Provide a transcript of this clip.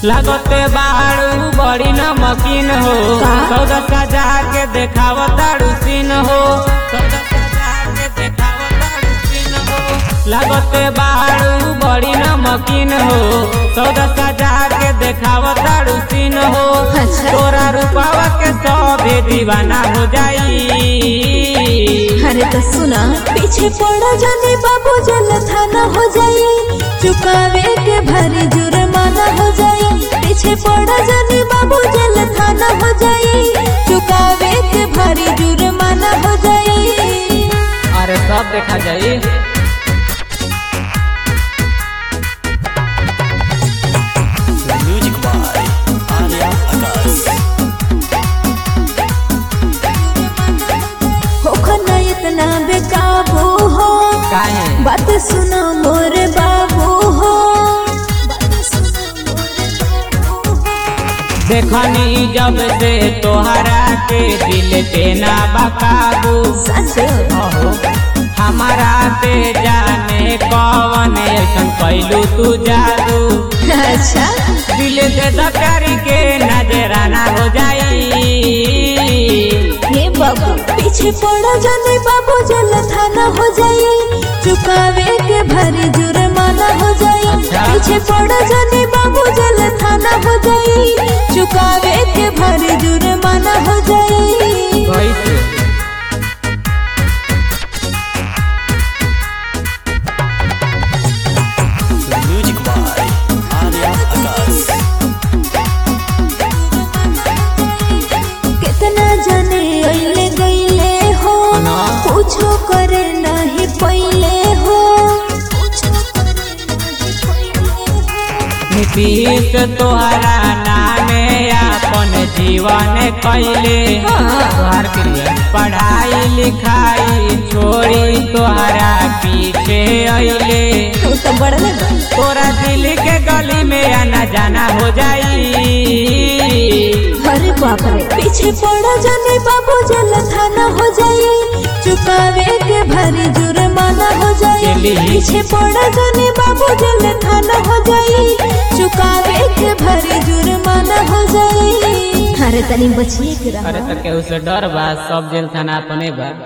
लगते बाड़ू बड़ी नमकीन हो का? सौदा सजा के देखाव ताड़ू सीन हो सौदा सजा के देखाव ताड़ू सीन हो लगते बाड़ू बड़ी नमकीन हो सौदा सजा के देखाव ताड़ू सीन हो अच्छा। तोरा रूपावा के सभे दीवाना हो जाई अरे तो सुना पीछे पड़ा जाने बाबू जल थाना हो जाई चुकावे के भरी जुर्माना हो जाई पीछे पड़ा जाने बाबू जल थाना हो जाई चुकावे के भरी जुर्माना हो जाई अरे सब देखा जाई म्यूजिक बाय आर्या आकाश होखो न इतना बेकाबू हो काहे बात सुनो मोरे बाबू हो देखनी जब से तोहरा के दिल पे ना बकाबू सच अहो हमारा ते जाने कौन ऐसन कैलू तू जादू अच्छा दिल से दकारी के नजराना हो जाई हे बाबू पीछे पड़ा जाने बाबू जल थाना हो जाई चुकावे के भरी जुर्माना हो जाई अच्छा। पीछे पड़ा जाने बाबू जल थाना हो जाई चुकावे के भरी जुर्माना हो जाई कैसे म्यूजिक बाय आर्या आकाश कितना जाने अइले गइले हो ना। पूछो करे नहीं पइले हो नीतीश तोहरा नामे अपन जीवन कैले हाँ। तोहर क्रिया पढ़ाई लिखाई छोड़ी तोहरा पीछे अइले तू तो बड़ा लगा तोरा दिल के गली में आना जाना हो जाई अरे बाप रे पीछे पड़ा जाने बाबू जल थाना हो जाई चुकावे के भरी जुर्माना हो जाई चली। पीछे पड़ा जाने बाबू जल थाना हो जाई चुकावे के भरी जुर्माना हो जाई अरे तनी बचिए के रहा अरे तो केहू से डर बा सब जेल थाना अपने बा